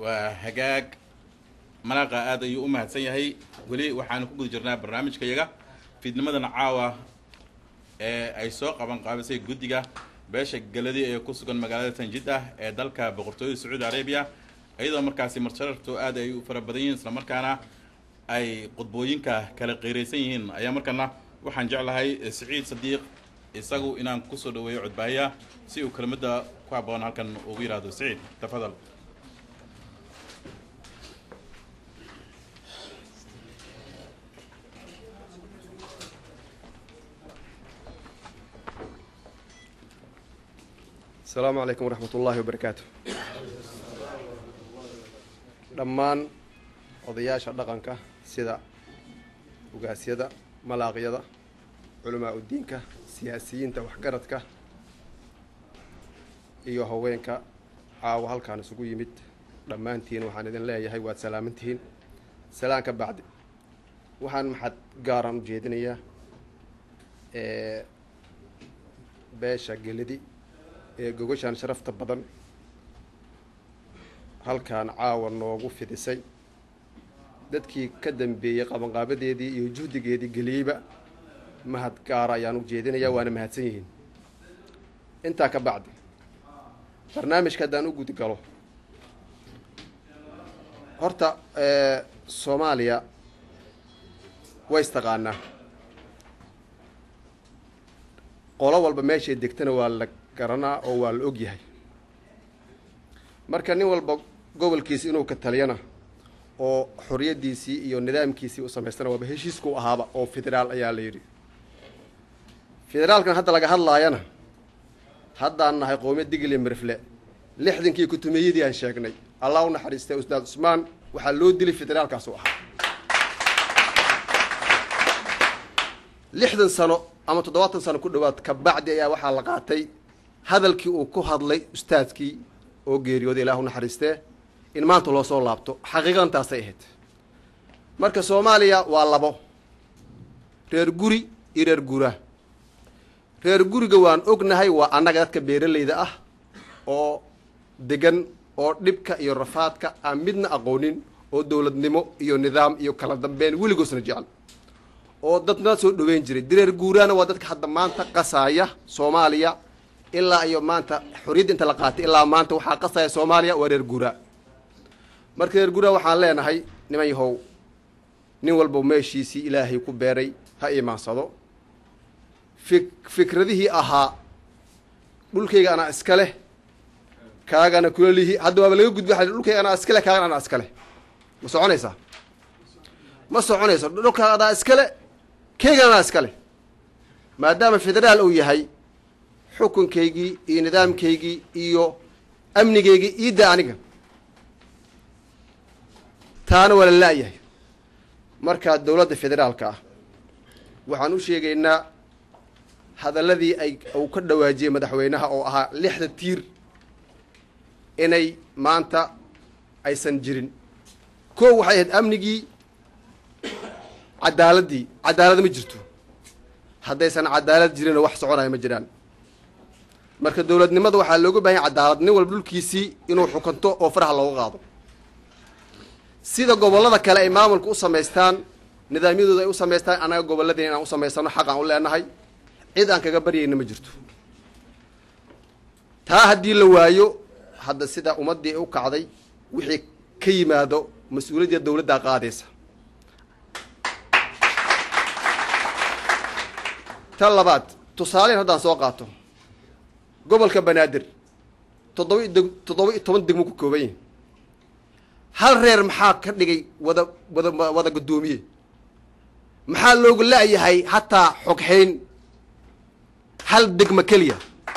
waa hagaag malaaqa aad ayuu u mahadsan yahay weli waxaanu ku guda jirnaa barnaamijka yaga fiidnimadan caawa ee ay soo qaban qaabisay guddiga beesha galadi ee ku sugan magaalada tanjid ah ee dalka boqortooyada sacuudi arabiya iyadoo markaasi marsharartu aad ay u fara badan yihiin islamarkaana ay qudbooyinka kala qiiraysan yihiin ayaa markaana waxaan jeclahay siciid sadiiq isagu inaan kusoo dhaweeyo codbaahiya si uu kelmadda ku habboon halkan ugu yidhaahdo siciid tafadal asalaamu calaykum waraxmat ullaahi wabarakaatu dhammaan odayaasha dhaqanka sida ugaasyada malaaqyada culamaa udiinka siyaasiyiinta waxgaradka iyo haweenka caawa halkaan isugu yimid dhammaantiin waxaan idin leeyahay waad salaamantihiin salaan ka bacdi waxaan maxad gaaran u jeedinayaa beesha gelidi ee gogashaan sharafta badan halkaan caawa noogu fidisay dadkii ka dambeeyey qabanqaabadeedii iyo juhdigeedii geliyeyba mahad gaara ayaan u jeedinayaa waana mahadsan yihiin intaa ka bacdi barnaamijka haddaan u gudi galo horta soomaaliya way istaqaanaa qolo walba meeshay degtana waa la garanaa oo waa la og yahay marka nin walba gobolkiisi inuu ka taliyana oo xoriyaddiisii iyo nidaamkiisii u samaystana waaba heshiisku ahaaba oo federaal ayaa la yidhi federaalkan hadda laga hadlaayana haddaan nahay qoomiyad digli mirfle lixdankii kutumiyadii aan sheegnay allah u naxariistay ustaad cusmaan waxaa loo dilay federaalkaasu ahaa lixdan sano ama toddobaatan sano ku dhowaad kabacdi ayaa waxaa la qaatay hadalkii uu ku hadlay ustaadkii oo geeriyooday ilaah u naxariistee in maanta loo soo laabto xaqiiqantaasay ahayd marka soomaaliya waa labo reer guri iyo reer guraa reer guriga waan ognahay waa annaga dadka beeralayda ah oo degan oo dhibka iyo rafaadka aan midna aqoonin oo dowladnimo iyo nidaam iyo kala dambeyn weligoosna jecel oo dadna soo dhaweyn jiray reer guuraana waa dadka hadda maanta qasaaya soomaaliya ilaa iyo maanta xorriyadda inta la qaatay ilaa maanta waxaa qasaya soomaaliya waa reer guuraa marka reer guuraa waxaan leenahay niman yahow nin walba meeshiisii ilaahay ku beeray ha iimaansado fik fikradihii ahaa dhulkayga anaa iska leh kaagana kula lihi hadda waaba laga gudba waa dhulkayga anaa iska leh kaagana anaa iska leh ma soconaysaa ma soconayso dhulkaaga anaa iska le kaygana anaa iska leh maadaama federaal uu yahay xukunkaygii iyo nidaamkaygii iyo amnigaygii iidda aniga taana waa la la-yahay marka dowladda federaalka ah waxaan u sheegaynaa hadalladii ay uu ka dhawaajiyey madaxweynaha oo ahaa lixda tiir inay maanta aysan jirin koo waxay ahayd amnigii cadaaladdii cadaalad ma jirto haddaysan cadaalad jirin wax soconaya ma jiraan marka dowladnimada waxaa looga bahan yahay cadaalad nin walba dhulkiisii inuu xukunto oo faraha looga qaado sida gobollada kale ay maamulka u samaystaan nidaamyadooda ay u samaystaan annaga gobolladeen inaan u samaysano xaq aan u leenahay cid aan kaga baryayna ma jirto taa haddii la waayo hadda sida ummaddii u kacday wixii ka yimaado mas-uuliyadda dowladdaa qaadaysa tan labaad tusaaleyn haddaan soo qaato gobolka banaadir toddoba deg toddoba iyo toban degmo ku kooban yihin hal reer maxaa ka dhigay wada wada wada guddoomiye maxaa loogu la-yahay hataa xogxayn hal degmo keliya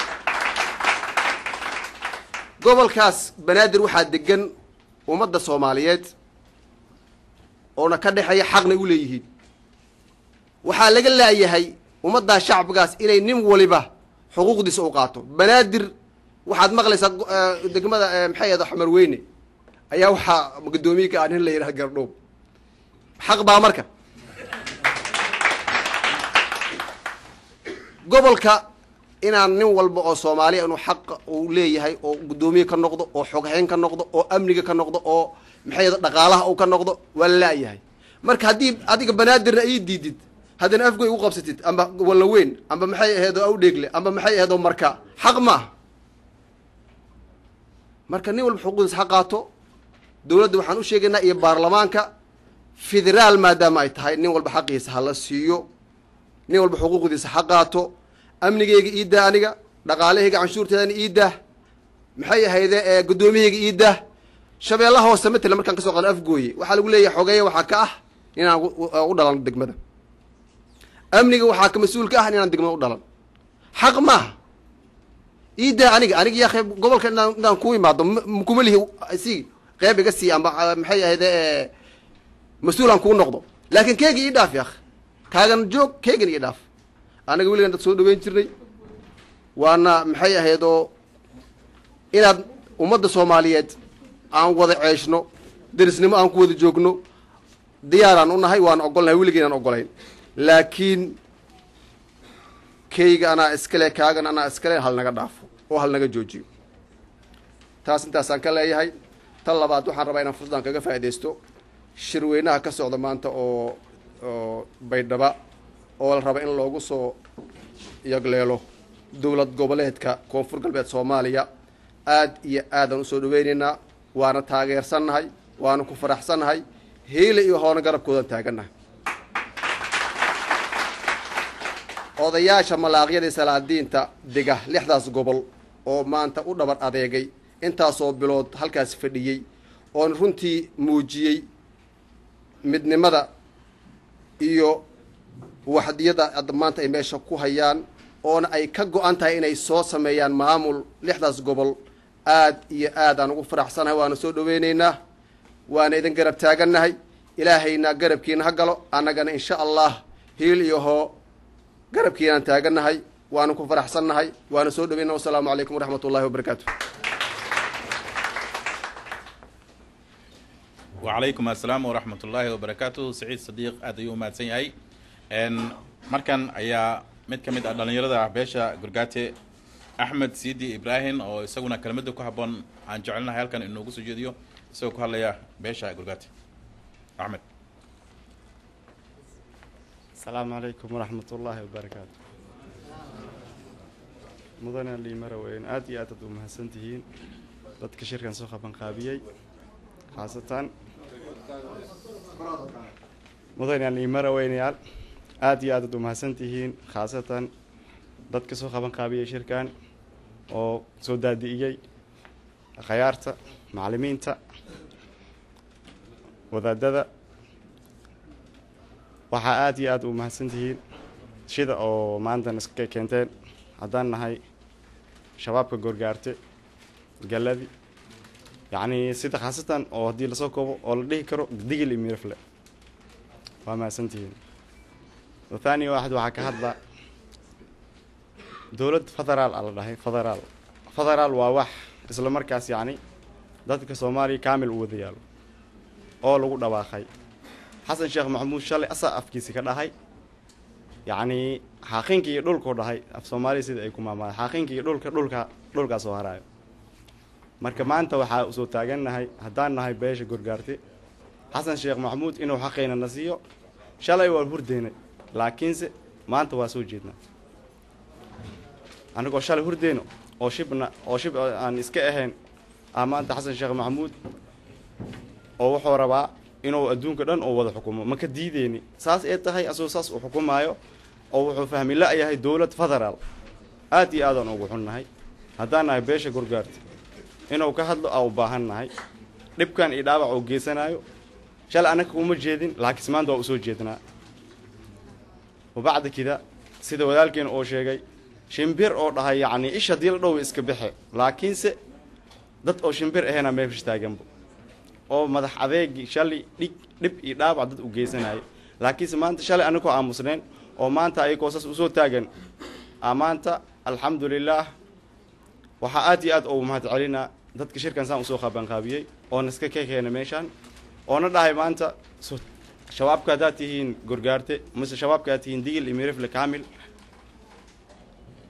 gobolkaas banaadir waxaa degan ummadda soomaaliyeed oona ka dhexeeya xaqna u leeyihiin waxaa laga laayahay ummaddaa shacbigaas inay nin waliba xuquuqdiisa u qaato banaadir waxaad maqlaysaa degmada maxay ahda xamar weyne ayaa waxaa guddoomiye ka ah nin la yidhaha gardhoob xaq baa marka gobolka inaan nin walba oo soomaaliya inuu xaqa uu leeyahay oo guddoomiye ka noqdo oo xoghayn ka noqdo oo amniga ka noqdo oo maxay dhaqaalaha uu ka noqdo waa la la'yahay marka haddii adiga banaadirna ii diidid haddana afgoy ugu qabsatid amba walla weyn amba maxay aheedoo awdheegle amba maxay aheedoo marka xaq ma ah marka nin walba xuquuqdiisa ha qaato dowladda waxaan u sheegaynaa iyo baarlamaanka federaal maadaama ay tahay nin walba xaqiisa hala siiyo nin walba xuquuqdiisa ha qaato amnigeyga ii daa aniga dhaqaalahayga canshuurteedana ii dah maxay ahayde ee guddoomiyahayga ii dah shabeellaha hoose matala markaan kasoo qaado afgooye waxaa lagu leeyahay xogeeya waxaa ka ah inaan u dhalan degmada amniga waxaa ka mas-uul ka ah inaan degmada u dhalan xaq maaha ii daa aniga aniga yaa qeyb gobolka inaan inaan ku imaado kuma lihi si qeyb iga sii amba maxay ahayde mas-uulaan kuu noqdo laakiin keega ii dhaaf yaak kaagan joog keegan ii dhaaf anaga weligan dad soo dhaweyn jirnay waana maxay ahaydoo inaad ummadda soomaaliyeed aan wada ceeshno derisnimo aan ku wada joogno diyaaraan u nahay waan ogolnahay weligeynaan ogolayn laakiin keyga anaa iskale kaagan anaa iskale hal naga dhaafo oo hal naga joojiyo taas intaasaan ka leeyahay tan labaad waxaan rabaa inaan fursadan kaga faaidaysto shirweynaha ka socda maanta oo oo baydhaba oo la raba in loogu soo yagleelo dowlad goboleedka koonfur galbeed soomaaliya aad iyo aadaan usoo dhaweyneynaa waana taageersannahay waana ku faraxsannahay hiila iyo hoona garabkoodan taagannahay odayaasha malaaqyada salaadiinta dega lixdaas gobol oo maanta u dhabar adeegay intaasoo bilood halkaas fadhiyey oon runtii muujiyey midnimada iyo waxdiyada hadda maanta ay meesha ku hayaan oona ay ka go-an tahay inay soo sameeyaan maamul lixdaas gobol aad iyo aad aan ugu faraxsanahay waana soo dhaweyneynaa waana idin garab taagannahay ilaahayna garabkiina ha galo annagana insha allah hiil iyo hoo garabkiinaan taagannahay waana ku faraxsannahay waana soo dhaweyna wasalaamu calaykum waraxmat ullahi wabarakaatu wacalaykum assalaam waraxmat ullaahi wabarakaatu saciid sadiiq aad ayuu umahadsan yahay markan ayaa mid ka mid ah dhallinyarada beesha gurgaate axmed siidi ibraahim oo isaguna kelmadda ku habboon aan jecelnahay halkan inoogu soo jeediyo isagoo ku hadlaya beesha gurgaate axmed asalaamu calaykum waraxmat ullaahi wabarakaatu mudane liimara weyn aad iyo aad aad u mahadsan tihiin dadka shirkan soo qabanqaabiyey khaasatan mudane liimara weynayaal aad iyo aad aad u mahadsan tihiin khaasatan dadka soo qabanqaabiyey shirkan oo soo daadi'iyey khayaarta macallimiinta wadaadada waxaa aad iyo aad u mahadsan tihiin shida oo maantan iska keenteen haddaan nahay shabaabka gorgaarte galadi yacnii sida khaasatan oo haddii lasoo koobo oo la dhihi karo digil iyo mirifle waa mahadsan tihiin wathani waaxid waxaa ka hadla dowlad federaal a la dhahay federaal federaal waa wax isla markaas yacni dadka soomaaliya kaamil u wada yaalo oo lagu dhawaaqay xasan sheekh maxamuud shalay asaa afkiisi ka dhahay yacnii xaaqiinka iyo dhulkuu dhahay af soomaaliya sida ay ku maamaada xaaqiinka iyo dhulka dhulka dhulkaa soo haraayo marka maanta waxaa usoo taagannahay haddaan nahay beesha gorgaarte xasan sheekh maxamuud inuu xaqayna na siiyo shalay waan hurdeynay laakiinse maanta waa soo jeednaa anigoo shalay hurdeyno oo shibna oo shib aan iska ahayn ah maanta xasan sheekh maxamuud oo wuxuu rabaa inuu adduunka dhan oo wada xukumo ma ka diideyni saas ee tahay asagoo saas uu xukumaayo oo wuxuu fahmi la-yahay dowlad federaal aad iyo aadaan ugu xunnahay haddaan nahay beesha gorgaarta inuu ka hadlo aa u baahan nahay dhibkan iyo dhaawac uu geysanayo shalay annaga uma jeedin laakiinse maanta waa usoo jeednaa wabacda kida sida walaalkeena oo sheegay shimbir oo dhahay yacnii ish haddii la dhow iska baxe laakiinse dad oo shimbir ahayna meefish taaganbo oo madax adeegii shalay dhig dhib iyo dhaawac dad u geysanayo laakiinse maanta shalay annagoo aamusneen oo maanta ayagoo saas usoo taagan maanta alxamdu lilaah waxaa aad iyo aad ugu mahad celinaa dadka shirkan saan usoo qabanqaabiyey oona iska ka keena meeshaan oona dhahay maanta shabaabka haddaad tihiin gorgaarte mise shabaabka aad tihiin digil iyo mirifle kaamil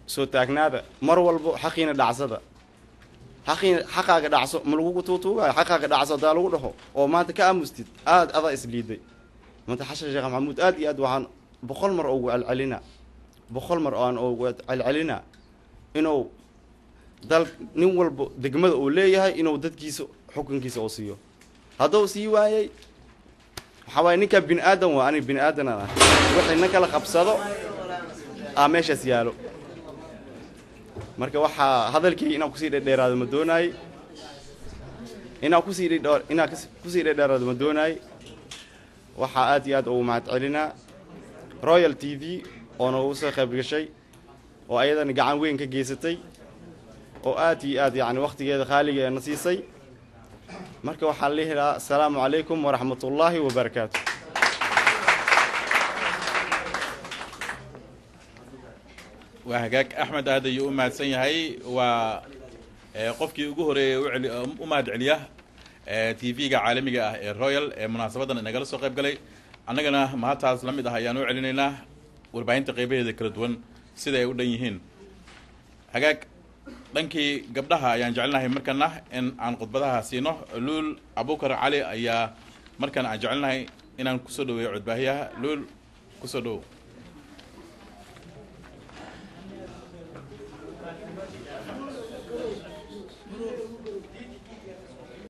soo taagnaada mar walbo xaqiina dhacsada xaqiina xaqaaga dhacso ma lagugu tuutuugayo xaqaaga dhacso hadaa lagu dhaho oo maanta ka aamustid aada adaa isliiday maanta xashan sheekh maxamuud aad iyo aad waxaan boqol mar ugu celcelinaa boqol mar aan ugu celcelinaa inuu dal nin walbo degmada uu leeyahay inuu dadkiisa xukunkiisa uu siiyo hadduu sii waayey waxaa waaye ninkaa bini aadan waa aniga bini aadanan ah wixii na kala qabsado aa meeshaas yaalo marka waxaa hadalkii inaan kusii dhedheeraado ma doonaay inaan kusii dhedhe inaan kus- kusii dhedheeraado ma doonaay waxaa aad iyo aad ugu mahad celinaa royal t v oo noogu soo qayb gashay oo ayadana gacan weyn ka geysatay oo aad iyo aad yacni wakhtigeeda qaaligeena siisay marka waxaan lihi lahaa asalaamu calaykum waraxmat ullaahi wabarakaatu waa hagaag axmed aad ayuu u mahadsan yahay waa ee, qofkii ugu horeeyey u celi- u mahad celiya t v-ga caalamiga ah ee royal ee munaasabadan inagala soo qayb galay annagana mahadtaas la mid ah ayaan u celinaynaa warbaahinta qeybaheeda kala duwan sida ay u dhan yihiin hagaag dhankii gabdhaha ayaan jecelnahay markana in aan khudbadaha siino luul abukar cali ayaa markan aan jecelnahay inaan kusoo dhaweeyo codbaahiyaha luul kusoo dhawow